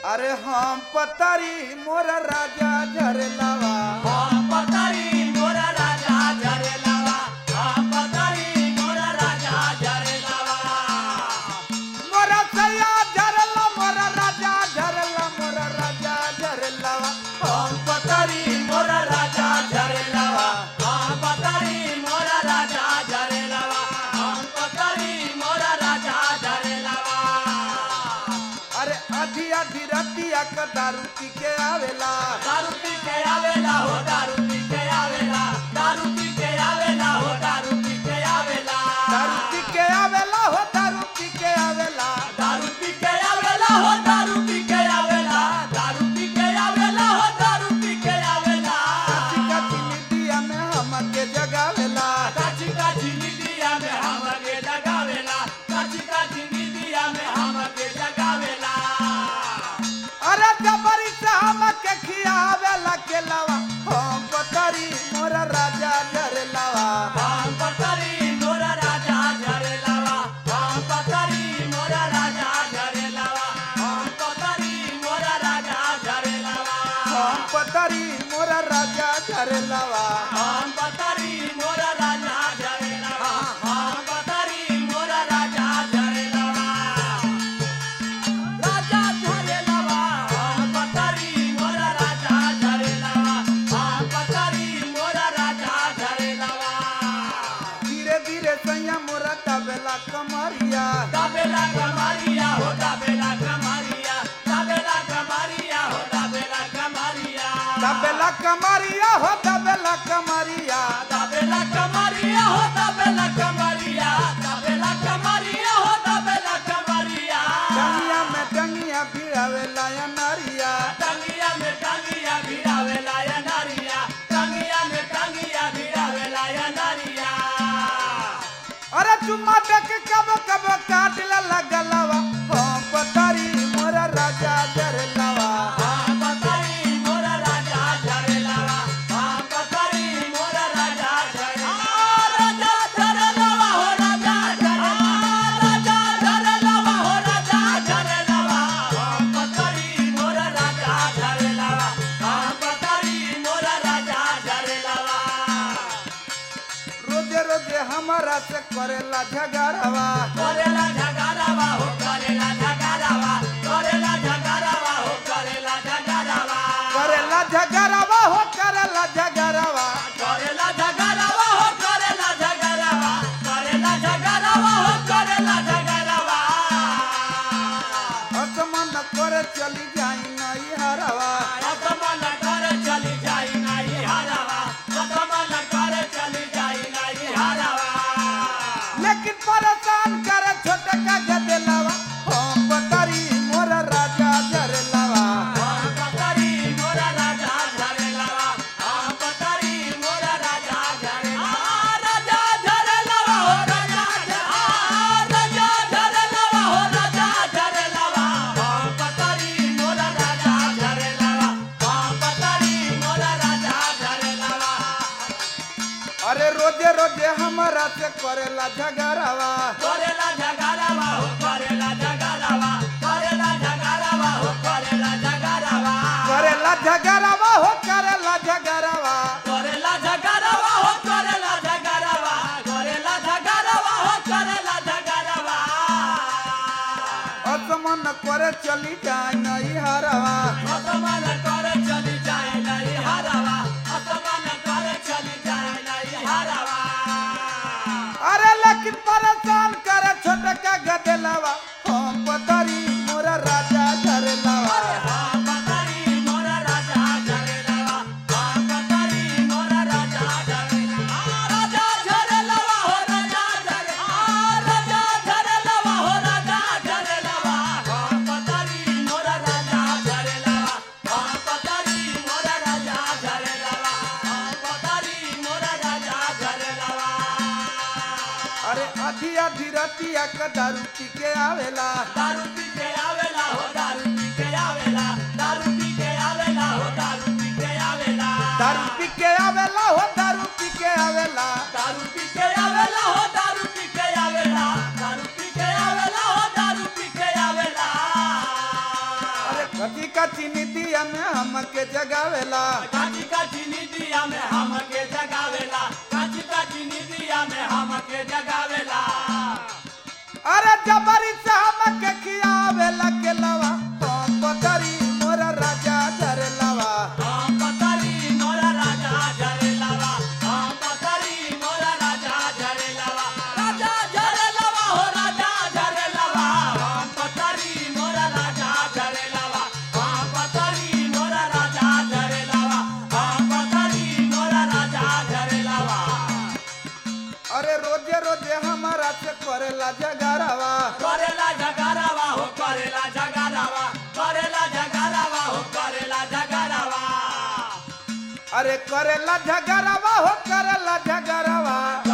अरे हम पतारी मोर राजा झरलावा हम पतारी मोरा राजा झरलावा हम पतारी मोरा राजा झरलावा मोर सैया झरला मोर राजा झरला मोर राजा झरलावा हम पतारी मोरा राजा झरलावा हम पतारी मोरा राजा झरलावा हम पतारी मोरा राजा झरलावा अरे आधी आधी रतिया क दारू पी के आवेला दारू पी के आवेला हो दारू पी के आवेला दारू पी के आवेला हो दारू पी के आवेला दारू पी के आवेला हो दारू पी के आवेला दारू पी के आवेला हो दारू पी के आवेला दारू पी के आवेला हो दारू पी के आवेला कची कची निदिया में हमके जगावेला काची काची निदिया में हमके जगावेला काची काची निदिया में हमके जगावेला अरे जबरी से हमके खियावेला केलावा हम पतारी मोर राजा झरलावा हम पतरी मोरा राजा झरलावा हम पतरी मोरा राजा झरलावा हम पतरी मोरा राजा झरलावा हम पतारी मोर राजा झरलावा हम पतरी मोरा राजा झरलावा हम पतरी मोरा राजा झरलावा राजा झरलावा हम पतरी मोरा राजा झरलावा हम पतरी मोरा राजा झरलावा धीरे धीरे सैया मोरा तबेला कमरिया दाबेला कमारिया हो दाबेला कमारिया दाबेला कमारिया हो दाबेला कमारिया तबेला कमरिया हो तबेला कमरिया दाबेला कमारिया हो दाबेला कमारिया दाबेला कमारिया हो दाबेला कमारिया डंगिया में डंगिया भिड़ावेला या नारिया टंगिया में टंगिया भिड़ावेला या नारिया टंगिया में टंगिया भिड़ावेला या नारिया अरे चुम्मा देख कब कब काटला लगलवा हम पतारी मोरा राजा झरलावा हाँ पतरी मोरा राजा झरलावा हाँ पतरी मोरा राजा झरलावा राजा झरलावा हो राजा झरलावा राजा झरलावा हो राजा झरलावा हाँ पतरी मोरा राजा झरलावा हाँ पतरी मोरा राजा झरलावा रोजे रोजे हमारा से करेला झगड़वा करेला झगड़ावा हो करेला झगड़ावा करेला झगड़ावा हो करेला झगड़ावा करेला झगड़वा हो करेला झगड़वा करेला झगड़ावा हो करेला झगड़ावा करेला झगड़ावा हो करेला झगड़ावा असमन करे चली जाई नई हरवा असमन कर चली जाई नाही हारावा असमन कर चली जाई नाही हारावा लेकिन परेशान करे छोटे का गदेलावा हम पतारी मोरा राजा झरलावा हम पतरी मोरा राजा झरलावा हम पतरी मोरा राजा झरलावा राजा झरलावा हो राजा राजा झरलावा हो राजा झरलावा हम पतरी मोरा राजा झरलावा हम पतरी मोरा राजा झरलावा अरे रोजे रोजे हमारा से करेला झगड़वा करेला झगड़ावा हो करेला झगड़ावा करेला झगड़ावा हो करेला झगड़ावा करेला झगड़वा हो करेला झगड़वा करेला झगड़ावा हो करेला झगड़ावा करेला झगड़ावा हो करेला झगड़ावा असमन करे चली जाई नई हरवा असमान कर चली जाए नहीं हरावा असमान कर चली जाए नहीं हरावा अरे लेकिन परेशान करे छोटे का गदेलावा हम पतारी मोरा राजा झरलावा हम पतारी मोरा राजा झरेलावा हम पतारी मोरा राजा झरेलावा राजा झरेलावा हो राजा झरेलावा राजा झरेलावा हो राजा झरेलावा हम पतारी मोरा राजा झरेलावा हम पतारी मोरा राजा झरेलावा हम पतारी मोरा राजा झरेलावा अरे आधी आधी रतिया का दारू पी के आवेला दारू पी के आवेला हो दारू पी के आवेला दारू पी के आवेला हो दारू पी के आवेला दारू पी के आवेला हो दारू पी के आवेला दारू पी के आवेला हो दारू पी के आवेला दारू पी के आवेला हो दारू पी के आवेला कची कची नीतिया में हमके जगावेला काची काची निदिया में हमके जगावेला काची काची निदिया में हमके जगावेला अरे जबरी से हमके खियावेला के लवा हम पतरी मोरा राजा झरलवा हम पतरी मोरा राजा झरेलावा हम पतरी मोरा राजा झरेलावा राजा झरेलावा हो राजा झरेलावा हम पतरी मोरा राजा झरेलावा हम पतरी मोरा राजा झरेलावा हम पतरी मोरा राजा झरेलावा अरे रोजे रोजे हमारा से करेला जगारवा करेला जगारावा हो करेला जगारावा करेला जगारावा हो करेला जगारावा अरे करेला झगरवा हो करेला झगरवा